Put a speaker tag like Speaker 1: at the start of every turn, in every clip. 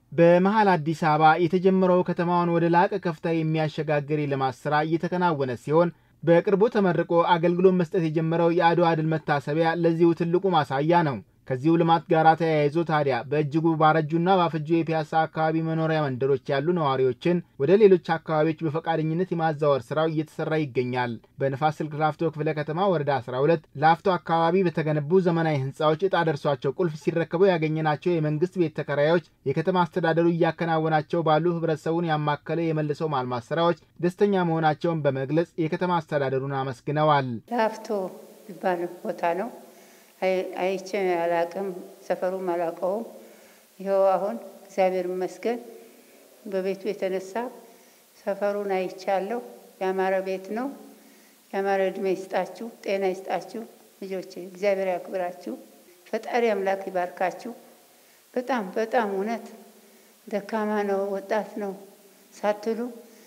Speaker 1: በመሀል አዲስ አበባ የተጀመረው ከተማዋን ወደ ላቀ ከፍታ የሚያሸጋግር የልማት ስራ እየተከናወነ ሲሆን በቅርቡ ተመርቆ አገልግሎት መስጠት የጀመረው የአድዋ ድል መታሰቢያ ለዚሁ ትልቁ ማሳያ ነው። ከዚሁ ልማት ጋር ተያይዞ ታዲያ በእጅጉ ባረጁና ባፈጁ የፒያሳ አካባቢ መኖሪያ መንደሮች ያሉ ነዋሪዎችን ወደ ሌሎች አካባቢዎች በፈቃደኝነት የማዛወር ስራው እየተሰራ ይገኛል። በንፋስ ስልክ ላፍቶ ክፍለ ከተማ ወረዳ 12 ላፍቶ አካባቢ በተገነቡ ዘመናዊ ህንፃዎች እጣ ደርሷቸው ቁልፍ ሲረከቡ ያገኘናቸው የመንግስት ቤት ተከራዮች የከተማ አስተዳደሩ እያከናወናቸው ባሉ ህብረተሰቡን ያማከለ የመልሰው ማልማት ስራዎች ደስተኛ መሆናቸውን በመግለጽ የከተማ አስተዳደሩን አመስግነዋል።
Speaker 2: ላፍቶ የሚባል ቦታ ነው። አይቼ አላቅም፣ ሰፈሩም አላውቀውም። ይኸው አሁን እግዚአብሔር ይመስገን በቤቱ የተነሳ ሰፈሩን አይቻለሁ። ያማረ ቤት ነው። ያማረ እድሜ ይስጣችሁ፣ ጤና ይስጣችሁ ልጆች፣ እግዚአብሔር ያክብራችሁ፣ ፈጣሪ አምላክ ይባርካችሁ። በጣም በጣም እውነት ደካማ ነው ወጣት ነው ሳትሉ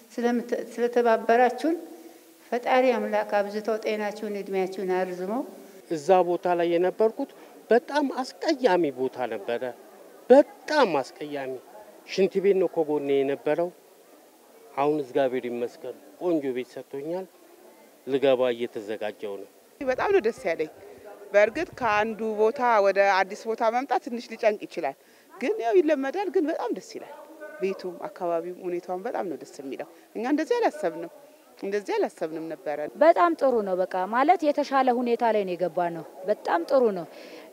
Speaker 2: ስለተባበራችሁን ፈጣሪ አምላክ አብዝተው ጤናችሁን እድሜያችሁን አርዝመው
Speaker 3: እዛ ቦታ ላይ የነበርኩት በጣም አስቀያሚ ቦታ ነበረ። በጣም አስቀያሚ ሽንት ቤት ነው ከጎኔ የነበረው። አሁን እግዚአብሔር ይመስገን ቆንጆ ቤት ሰጥቶኛል። ልገባ እየተዘጋጀው ነው።
Speaker 4: በጣም ነው ደስ ያለኝ። በእርግጥ ከአንዱ ቦታ ወደ አዲስ ቦታ መምጣት ትንሽ ሊጨንቅ ይችላል፣ ግን ያው ይለመዳል። ግን በጣም ደስ ይላል። ቤቱም አካባቢው ሁኔታውን በጣም ነው ደስ የሚለው። እኛ እንደዚህ አላሰብንም እንደዚህ አላሰብንም ነበረ።
Speaker 5: በጣም ጥሩ ነው። በቃ ማለት የተሻለ ሁኔታ ላይ ነው የገባ ነው። በጣም ጥሩ ነው።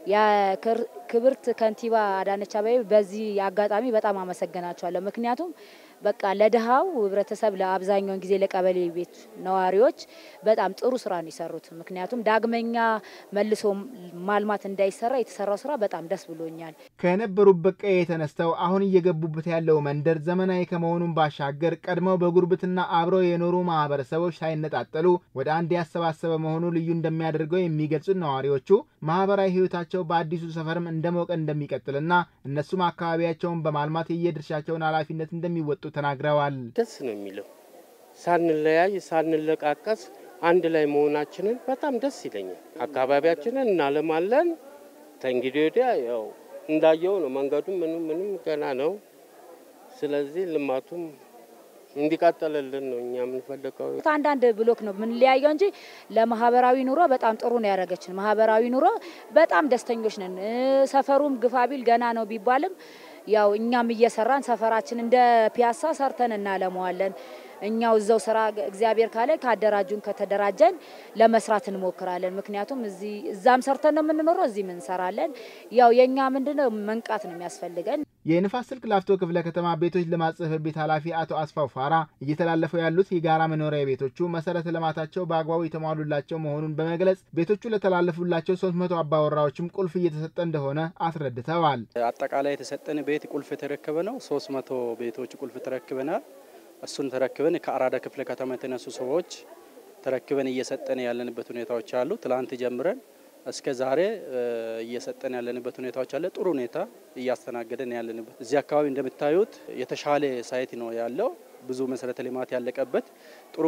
Speaker 5: የክብርት ከንቲባ አዳነች አቤቤ በዚህ አጋጣሚ በጣም አመሰግናቸዋለሁ። ምክንያቱም በቃ ለድሃው ህብረተሰብ ለአብዛኛውን ጊዜ ለቀበሌ ቤት ነዋሪዎች በጣም ጥሩ ስራ ነው የሰሩት። ምክንያቱም ዳግመኛ መልሶ ማልማት እንዳይሰራ የተሰራው ስራ በጣም ደስ ብሎኛል።
Speaker 1: ከነበሩበት ቀዬ ተነስተው አሁን እየገቡበት ያለው መንደር ዘመናዊ ከመሆኑን ባሻገር ቀድመው በጉርብትና አብረው የኖሩ ማህበረሰቦች ሳይነጣጠሉ ወደ አንድ ያሰባሰበ መሆኑ ልዩ እንደሚያደርገው የሚገልጹት ነዋሪዎቹ ማህበራዊ ህይወታቸው በአዲሱ ሰፈርም እንደሞቀ እንደሚቀጥልና እነሱም አካባቢያቸውን በማልማት የየድርሻቸውን ኃላፊነት እንደሚወጡ ተናግረዋል።
Speaker 3: ደስ ነው የሚለው ሳንለያይ ሳንለቃቀስ አንድ ላይ መሆናችንን በጣም ደስ ይለኛል። አካባቢያችንን እናለማለን። ከእንግዲህ ወዲያ ያው እንዳየው ነው መንገዱ ምንም ምንም ገና ነው። ስለዚህ ልማቱም እንዲቀጥልልን ነው እኛ የምንፈልገው።
Speaker 5: ከአንዳንድ ብሎክ ነው የምንለያየው እንጂ ለማህበራዊ ኑሮ በጣም ጥሩ ነው ያደረገችን። ማህበራዊ ኑሮ በጣም ደስተኞች ነን። ሰፈሩም ግፋቢል ገና ነው ቢባልም ያው እኛም እየሰራን ሰፈራችን እንደ ፒያሳ ሰርተን እናለመዋለን። እኛው እዛው ስራ እግዚአብሔር ካለ ካደራጁን ከተደራጀን ለመስራት እንሞክራለን። ምክንያቱም እዚህ እዛም ሰርተን ነው የምንኖረው፣ እዚህም እንሰራለን። ያው የእኛ ምንድነው መንቃት ነው የሚያስፈልገን።
Speaker 1: የንፋስ ስልክ ላፍቶ ክፍለ ከተማ ቤቶች ልማት ጽሕፈት ቤት ኃላፊ አቶ አስፋው ፋራ እየተላለፈው ያሉት የጋራ መኖሪያ ቤቶቹ መሰረተ ልማታቸው በአግባቡ የተሟሉላቸው መሆኑን በመግለጽ ቤቶቹ ለተላለፉላቸው ሶስት መቶ አባወራዎችም ቁልፍ እየተሰጠ እንደሆነ አስረድተዋል።
Speaker 6: አጠቃላይ የተሰጠን ቤት ቁልፍ የተረከበ ነው። ሶስት መቶ ቤቶች ቁልፍ ተረክበናል። እሱን ተረክበን ከአራዳ ክፍለ ከተማ የተነሱ ሰዎች ተረክበን እየሰጠን ያለንበት ሁኔታዎች አሉ። ትላንት ጀምረን እስከ ዛሬ እየሰጠን ያለንበት ሁኔታዎች አለ። ጥሩ ሁኔታ እያስተናገደን ያለንበት እዚህ አካባቢ እንደምታዩት የተሻለ ሳይት ነው ያለው። ብዙ መሰረተ ልማት ያለቀበት ጥሩ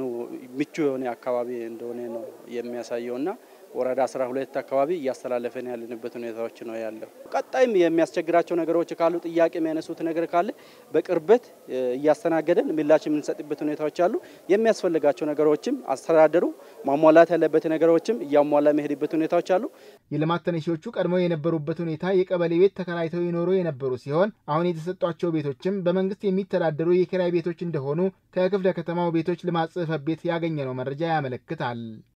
Speaker 6: ምቹ የሆነ አካባቢ እንደሆነ ነው የሚያሳየውና ወረዳ 12 አካባቢ እያስተላለፈን ያለንበት ሁኔታዎች ነው ያለው። ቀጣይም የሚያስቸግራቸው ነገሮች ካሉ ጥያቄ የሚያነሱት ነገር ካለ በቅርበት እያስተናገደን ምላሽ የምንሰጥበት ሁኔታዎች አሉ። የሚያስፈልጋቸው ነገሮችም አስተዳደሩ ማሟላት ያለበት ነገሮችም እያሟላ የሚሄድበት ሁኔታዎች አሉ።
Speaker 1: የልማት ተነሺዎቹ ቀድሞ የነበሩበት ሁኔታ የቀበሌ ቤት ተከራይተው ይኖሩ የነበሩ ሲሆን አሁን የተሰጧቸው ቤቶችም በመንግስት የሚተዳደሩ የኪራይ ቤቶች እንደሆኑ ከክፍለ ከተማው ቤቶች ልማት ጽሕፈት ቤት ያገኘነው መረጃ ያመለክታል።